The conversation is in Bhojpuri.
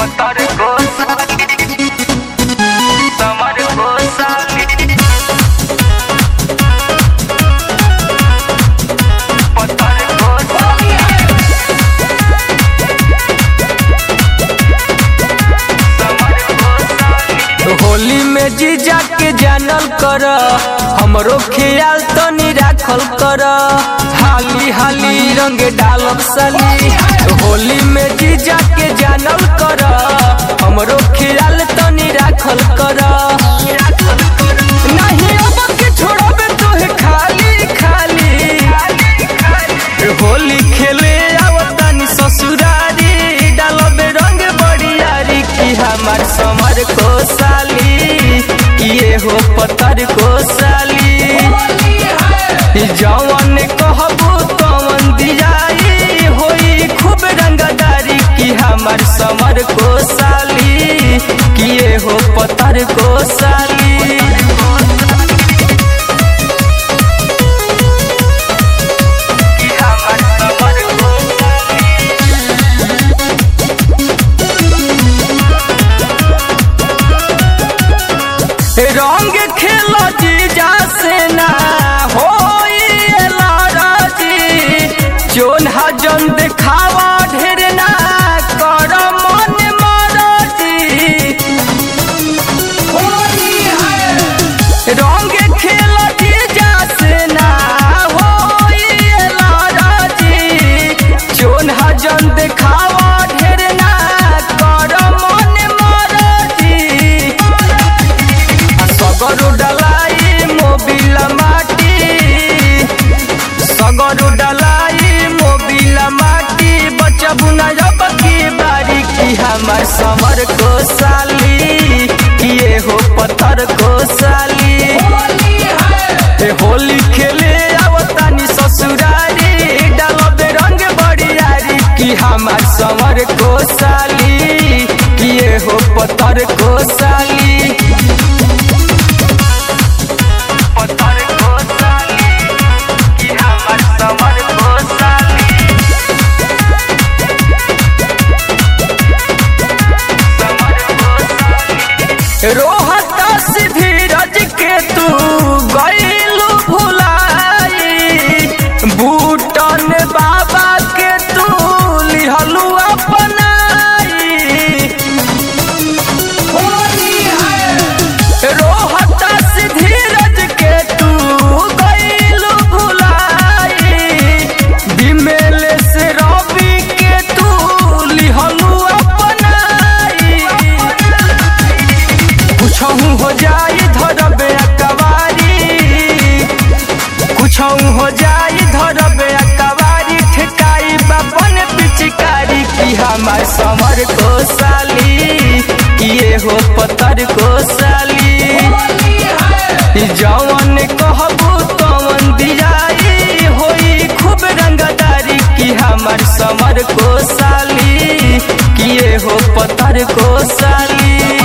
पतर को साली समर को साली पतर को साली समर को साली होली में जीजा के जानल कर हमरो ख्याल तनी राखल कर हाली हाली रंग डालब साली होली में जीजा के जानल कर हमरो ख्याल तनी राखल कर नहीं अब के छोड़बे तोहे खाली खाली होली खेले आवतानी ससुरारी डालबे रंग बड़ियारी की हमार समर को साली किए हो पत्थर को साली जवन कहबू तवन दियाई होई खूब रंगदारी की हमार समर को साली किए हो पत्थर को साली कि हमर समर को साली रंग खेल जीजा से ना होई लड़जी जोन हजन देखावा ढेर ना कर मन मरजी रंग खेल जीजा से ना होई लड़जी जोन हजन देखावा ढेर ना कर मन मरजी सगरु डलाई मोबिल माटी सगरु डलाई मोबिल माटी बचबु न जब की बारी की हमार समर को साली किए हो पत्थर को साली ए होली खेले आवतानी ससुरारी डालबे रंग बड़ियारी की हमार समर को साली किए हो पत्थर को साली पतर को साली कि हमर समर को साली समर को साली रोहता से धीरज के तू गईलू भुलाई बूटन बाबा के तू लिहलू अपनाई रोहता से धीरज के तू गईलू भुलाई दिमेल से रवि के तू लिहलू अपनाई कुछहू हो जाई धरबे अकवारी कुछहू हो जाई धरबे अकवारी ठेकाई बापन पिचकारी की हमार समर को साली किए हो पत्थर को साली जवन कहबू तवन दियाई होई खूब रंगदारी की हमार समर को साली किए हो पत्थर को साली